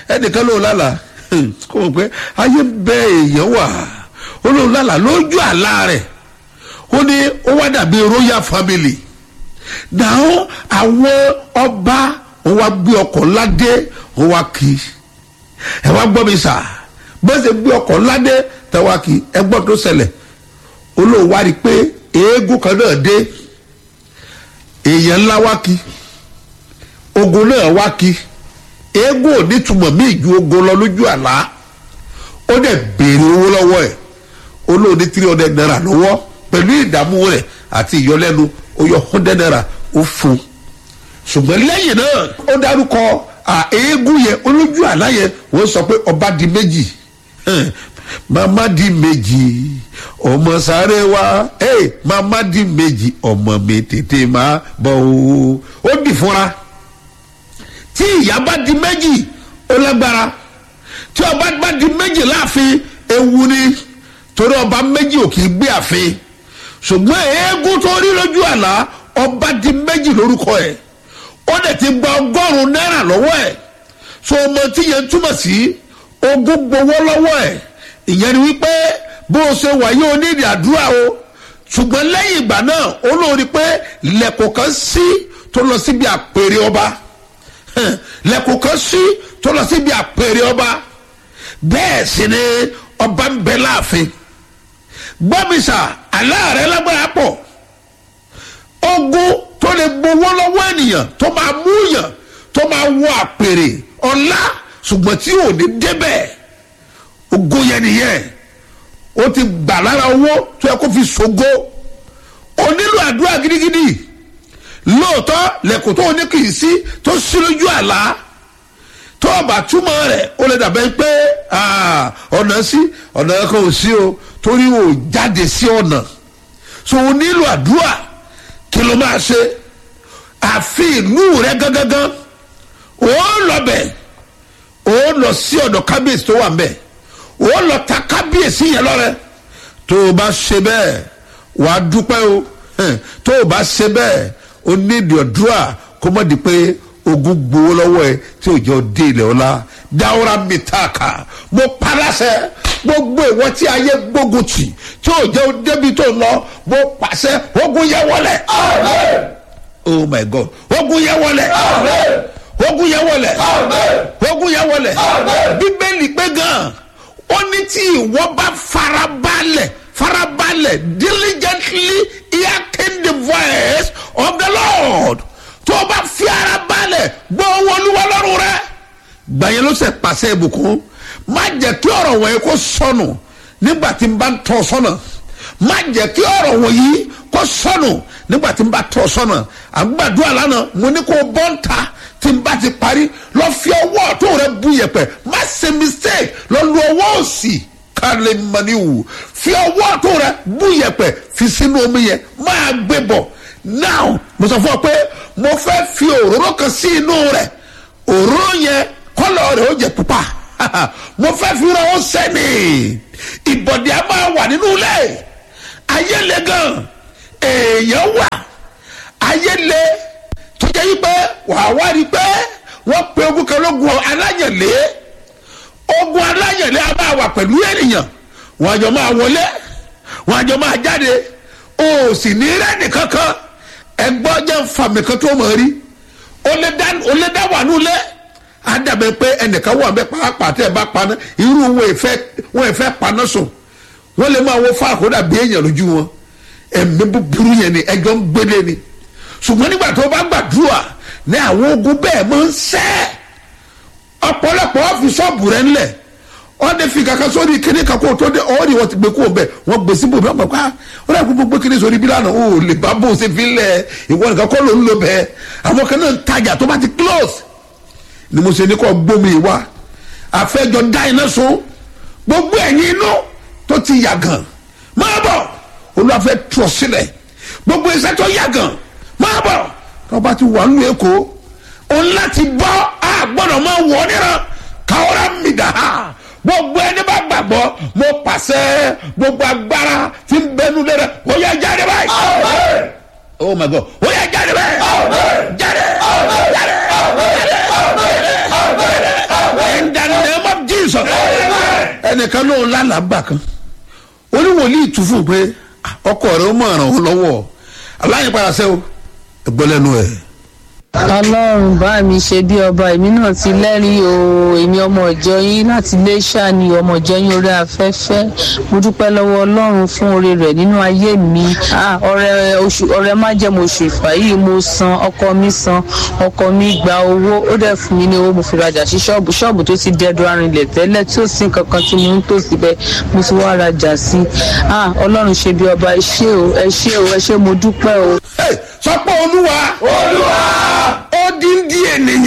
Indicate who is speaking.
Speaker 1: ẹnìkan ló lálà kó o pé ayé bẹ èèyàn wà ó ló lálà lójú àlá rẹ̀ ó ní ó wá dàbí royal family náà àwọn ọba wọn wá gbé ọkọ̀ ládé wọn wá kí ẹ wá gbọ́ mi sà bẹ́ẹ̀ ṣe gbé ọkọ̀ ládé tẹ wá kí ẹ gbọ́ tó ṣẹlẹ̀ olóòwò wá rí i pé eégún kan náà dé èèyàn ńlá wá kí ogun náà wá kí eégún ò ní túmọ̀ míì ju ogun lọ lójú àlá ó dẹ̀ béèrè owó lọ́wọ́ ẹ̀ olóò ní three hundred naira lọ́wọ́ pẹ̀lú ìdààmú rẹ̀ àti ìyọlẹ́nu ó yọ hundred naira ó fún un ṣùgbọ́n lẹ́yìn náà ó dárúkọ eégún yẹn olójú àlá yẹn wọ́n sọ pé ọba di méjì mama di méjì ọmọ sáré wa hey, mama di méjì ọmọ mi tètè máa bọ̀ o ó dì fúnra tí ìyá bá di méjì ó lágbára tí ọba bá di méjì láàfin ewu ni torí ọba méjì ò kì í gbé àfin ṣùgbọ́n eégún tó rí lójú àlá ọba di méjì lórúkọ ẹ̀ ó dẹ̀ ti gba ọgọ́rùn-ún náírà lọ́wọ́ ẹ̀ so ọmọ tí yẹn túmọ̀ sí ogún gbowó lọ́wọ́ ẹ̀ ìyẹn ni wípé bó o ṣe wà yóò ní ìdí àdúrà o ṣùgbọ́n lẹ́yìn ìgbà náà ó lóore pé lẹ́kọ̀ọ́ kan sí tó lọ síbi àpèrè ọba lẹ́kọ̀ọ́ kan sí tó lọ síbi àpèrè ọba bẹ́ẹ̀ sì ni ọba ń bẹ láàfin gbọ́mísà aláàrẹ lágbára pọ̀ ogun tó lè gbowó lọ́wọ́ ènìyàn tó máa mú yàn tó máa wọ àpèrè ọ̀la ṣùgbọ́n tí ò ní débẹ̀ ogun yẹn nìyẹn ó ti gbà lára owó tó yẹ kó fi ṣògo ó nílò àdúrà gidigidi lóòótọ́ lẹ́kọ̀ọ́ tó ní kì í sí tó sí lójú àlá tó ọba túmọ̀ rẹ̀ ó lè dàbẹ́ pé ọ̀nà sí ọ̀nà kan ò sí o torí o jáde sí ọ̀nà so o nílò àdúrà kí ló máa ṣe àfi ìlú rẹ gángan ó lọ bẹ̀ ó lọ sí ọ̀dọ̀ kábíyèsí tó wà ń bẹ̀ ó lọ ta kábíyèsí yẹn lọ́rẹ́ tó o bá ṣe bẹ́ẹ̀ wàá dúpẹ́ o tó o bá ṣe bẹ́ẹ̀ o nídìí ọ̀dúrà kó mọ̀ di pé ogun gbowó lọ́wọ́ ẹ tí òjò dé ilẹ̀ ọ̀la dáwọ́ra mi tààkà mo paláṣẹ gbogbo ìwọ tí ayé gbógun tì tí òjò débi tó lọ mo pàṣẹ ogun yẹ wọlé. oh my god ogun yẹ wọlé. ogun yẹ wọlé. ogun yẹ wọlé. bíbélì pé gan ó ní tí ìwọ bá farabalẹ̀ farabalẹ̀ diligently hearken the voice of the lord tó o bá fi ara balẹ̀ gbọ́ owó olúwa lọ́rùn rẹ. gbàyẹn ló ṣe pàṣẹ ìbùkún má jẹ́ kí ọ̀rọ̀ wọ̀nyí kó sọnù nígbà tí n bá ń tọ́ sọ́nà má jẹ́ kí ọ̀rọ̀ wọ̀nyí kó sọnù nígbà tí n bá tọ́ sọ́nà àgbàdua lánàá mo ní kó bọ́ ń ta tí n bá ti parí lọ fi ọwọ́ tó rẹ bu yẹpẹ̀ má ṣe mistake lọ lu ọwọ́ òsì kálí maniwu fi ọwọ́ tó rẹ bu yẹpẹ̀ fi sínú omi yẹn máa gbé bọ̀ now mo sọ fún ọ pé mo fẹ́ fi òróró kan sí inú rẹ̀ òróró yẹn kọ́lọ̀ rẹ̀ ó jẹ́ pupa mo fẹ́ fi ra ó sẹ́ni ìbọ̀dì á máa wà nínú ilé ayé le gan èèyàn wà ayé le tó jẹ́ yí pé wàá wá rí pé wọ́n pe ogun kan lógun aláyẹ̀lé ogun aláyẹ̀lé á máa wà pẹ̀lú ènìyàn wọ́n àjọ máa wọlé wọ́n àjọ máa jáde o sì ní rẹ́ẹ̀nì kankan ẹgbọ́n jẹ́ fàmì kan tó mọ̀ rí o lè dá wà nulẹ̀ adàbẹ̀ pé ẹnìkan wà bẹ́ẹ̀ pàápàá tẹ́ ẹ bá paná irú wọn ìfẹ́ wọn ìfẹ́ paná sùn wọ́n lè máa wọ fún àkódà bí èèyàn lójú wọn ẹ̀mí búburú yẹn ni ẹjọ́ ń gbélé ni ṣùgbọ́n nígbà tó bá gbàdúrà ní àwọn ogun bẹ́ẹ̀ máa ń sẹ́ ọ̀pọ̀lọpọ̀ ọ́fíìsọ́ọ̀bù rẹ̀ ńlẹ̀ wọ́n dé fi kankan sórí kíní kan kó tó dé ọ́ọ́rì wọ́n ti gbé kó bẹ́ẹ̀ wọ́n gbé síbò bẹ́ẹ̀ pàpà wọ́n dà gbogbo kíní sórí bílánà ó lè bá bó ṣe fi lẹ̀ ìwọ nìkan kọ́ ló ń lò bẹ́ẹ̀ àwọn kan náà ń tajà tó bá ti close ni mo ṣe ní kọ́ gbómi wá àfẹ́jọ dá iná sun gbogbo ẹ̀yìn inú tó ti yàgàn máa bọ̀ olùwàfẹ́ tọ̀ sílẹ̀ gbogbo iṣẹ́ tó yàgàn máa bọ̀ tọ́ba ti wà nínú èkó òun láti bọ́ àgbọ̀dọ̀ máa wọ̀ níran káwọ́rá mi dà á gbogbo ẹni bá gbàgbọ́ mo pàṣẹ gbogbo agbára tí ń bẹnu lé rẹ ó yẹ jáde báyìí. oh my god ó yẹ jáde báyìí. jáde jáde jáde jáde in the ẹnìkan ló ń lálàgbà kan oníwòlíì tún fún un pé ọkọ rẹ ó mọ̀ ràn ọ́ lọ́wọ́ aláyìnpadà sẹ́wọ́ ẹgbọ́n lẹ́nu ẹ̀.
Speaker 2: ọlọ́run bá mi ṣe bí ọba èmi náà ti lẹ́rìí o èmi ọmọ ìjọ yín láti lè ṣàní ọmọ ìjọ yín orí afẹ́fẹ́ mo dúpẹ́ lọ́wọ́ ọlọ́run fún oore rẹ̀ nínú ayé mi Ah, ọrẹ oṣù ọrẹ májẹ̀mú oṣù ìfà yìí mo san ọkọ mi san ọkọ mi gba owó ó dẹ̀ fún mi ní owó mo fi rajà sí ṣọ́ọ̀bù ṣọ́ọ̀bù tó ti dẹ́dọ̀ arìnlẹ̀ tẹ́lẹ̀ tí ó sì ń kankan tí mo ń tò síbẹ̀ mo ti wá rajà sí Ah, ọlọ́run ṣe bí ọba ẹ ṣé o ẹ ṣé o ẹ ṣé mo dúpẹ́ o.
Speaker 1: Hey, sọ pé olúwa olúwa ó dín dín ènìyàn